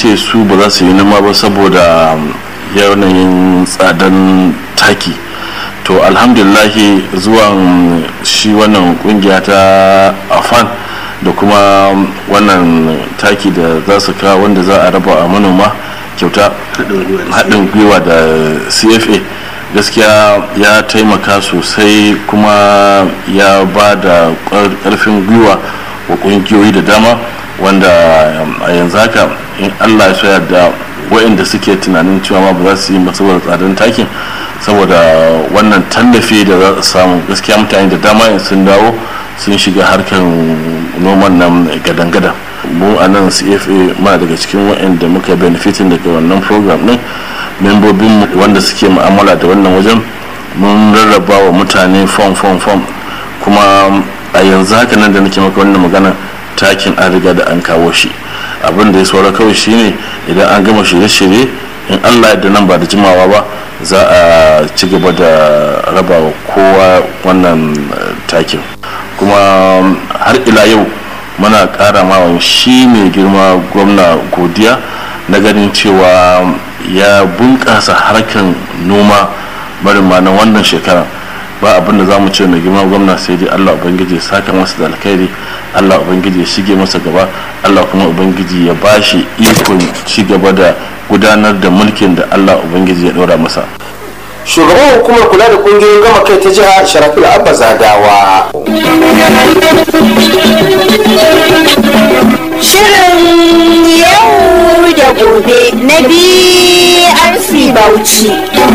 ce su ba za su yi noma ba saboda yanayin tsadan taki to alhamdulillahi zuwan shi wannan kungiya ta afan da kuma wannan taki da za su kawo wanda za a raba a manoma kyauta haɗin gwiwa da cfa gaskiya ya taimaka sosai kuma ya ba da ƙarfin gwiwa wa ƙungiyoyi da dama wanda a yanzu haka in allah ya yarda waɗanda suke tunanin cewa ma ba za su yi saboda tsadan takin saboda wannan tallafi da za su samu gaskiya mutane da dama sun dawo sun shiga harkar noman nan gadan-gadan mu a nan cfa ma daga cikin waɗanda muka benefitin daga wannan program din membobin wanda suke mu'amala da wannan wajen mun rarraba wa mutane fom fom fom kuma a yanzu haka nan da nake maka wannan magana takin an riga da an kawo shi abin da ya saura kawai shine idan an gama shirye-shirye in allah yadda nan ba da jimawa ba za a ci gaba da raba wa kowa wannan takin kuma har ila yau muna kara mawa shi mai girma gwamna godiya na ganin cewa ya bunƙasa harkan noma marima na wannan shekara ba abin da za mu ce mai girma gwamna sai dai allah ubangiji saka masa da alkhairi allah ubangiji ya shige masa gaba allah kuma ubangiji ya bashi ikon ci gaba da gudanar da mulkin da allah ubangiji ya ɗora masa shugaban hukumar kula da kungiyoyin gama kai ta jiha sharafil abba zadawa shirin yau da gobe na brc bauchi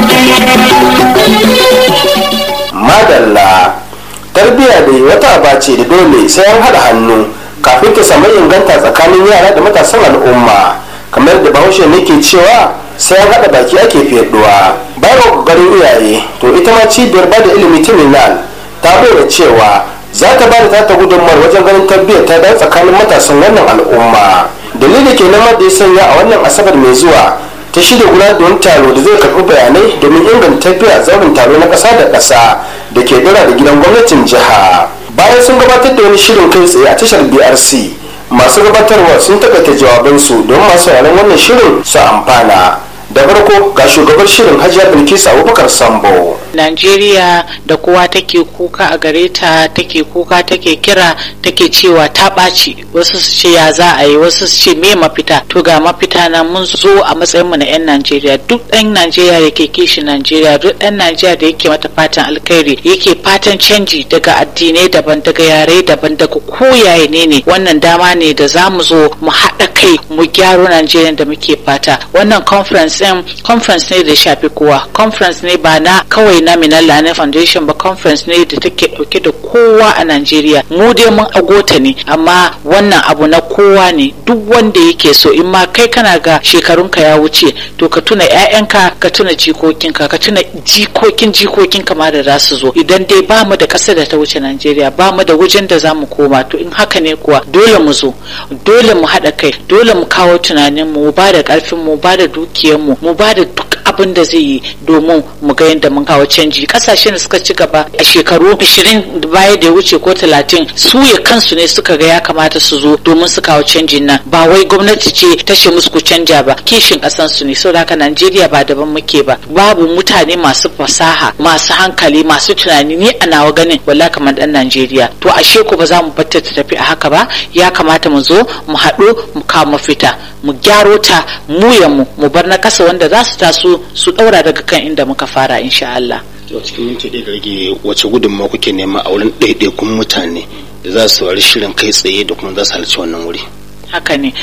madalla tarbiyya da wata aba ce da dole sai an haɗa hannu kafin ta samu inganta tsakanin yara da matasan al'umma kamar da bahaushe ne ke cewa sai an haɗa baki ake fiyaɗuwa bayan ƙoƙarin iyaye to ita ma cibiyar ba da ilimi ta milan ta bayyana cewa za ta ba da tata gudunmawar wajen ganin tarbiyyar ta dan tsakanin matasan wannan al'umma dalili ke nan da ya sanya a wannan asabar mai zuwa ta shirya gudanar da wani taro da zai karɓi bayanai domin inganta tafiya zaurin taro na ƙasa da ƙasa da ke dara da gidan gwamnatin jiha bayan sun gabatar da wani shirin kai tsaye a tashar brc masu gabatarwa sun takaita jawabansu don masu sauraron wannan shirin su amfana da farko ga shugabar shirin hajiya bilkisu abubakar sambo Najeriya da kowa take kuka a gare ta take kuka take kira take cewa ta ɓaci wasu su ce ya za a yi wasu su ce me mafita to ga mafita na mun zo a matsayin mu na 'yan Najeriya duk ɗan Najeriya da ke kishi Najeriya duk ɗan Najeriya da yake mata fatan alkhairi yake fatan canji daga addinai daban daga yare daban daga koyaye ne ne wannan dama ne da za mu zo mu haɗa kai mu gyaro Najeriya da muke fata wannan conference ɗin conference ne da shafi kowa conference ne ba na kawai na Minalla na Foundation ba conference ne da take dauke da kowa a Najeriya mu dai mun agota ne amma wannan abu na kowa ne duk wanda yake so in ma kai kana ga shekarunka ya wuce to ka tuna ƴaƴanka ka tuna jikokinka ka tuna jikokin jikokinka ma da za su zo idan dai ba mu da ƙasar da ta wuce Najeriya ba mu da wajen da za mu koma to in haka ne kuwa dole mu zo dole mu haɗa kai dole mu kawo tunanin mu ba da ƙarfin mu ba da dukiyar mu mu ba da duk abin da zai yi domin mu ga yadda mun kawo canji kasashen da suka ci gaba a shekaru 20 baya da ya wuce ko 30 su ya kansu ne suka ga ya kamata su zo domin su kawo canjin nan ba wai gwamnati ce ta ce musu ku canja ba kishin kasan su ne saboda haka Najeriya ba daban muke ba babu mutane masu fasaha masu hankali masu tunani ni a nawa ganin walla kamar dan Najeriya to ashe ko ba za mu batta ta tafi a haka ba ya kamata mu zo mu haɗu mu kawo mafita mu gyaro ta mu ya mu mu bar na kasa wanda za su taso su ɗaura daga kan inda muka fara insha Allah. a cikin minti ɗaya da rage wace gudunmawa kuke nema a wurin ɗaiɗaikun mutane da za su saurari shirin kai tsaye da kuma za su halarci wannan wuri haka ne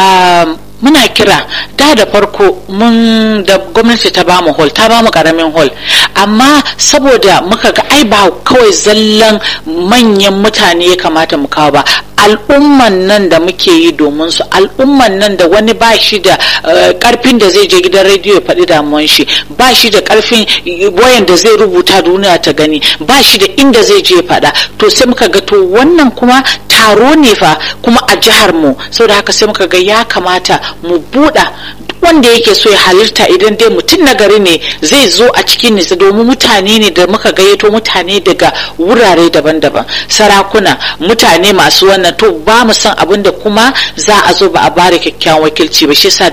muna kira da da farko mun da gwamnati ta bamu hall ta bamu karamin hall amma saboda muka ga ai ba kawai zallan manyan mutane ya kamata mu kawo ba al'umman nan da muke yi domin su al'umman nan da wani ba shi da karfin da zai je gidan rediyo ya faɗi damuwan shi ba shi da karfin wayan da zai rubuta duniya ta gani ba shi da inda zai je faɗa to sai muka ga to wannan kuma taro ne fa kuma a jihar mu saboda haka sai muka ga ya kamata mu buɗa wanda yake so ya halitta idan dai mutum na gari ne zai zo a cikin nisa domin mutane ne da muka gayyato mutane daga wurare daban-daban sarakuna mutane masu wannan to ba mu san abin da kuma za a zo ba a bada kyakkyawan wakilci ba shi yasa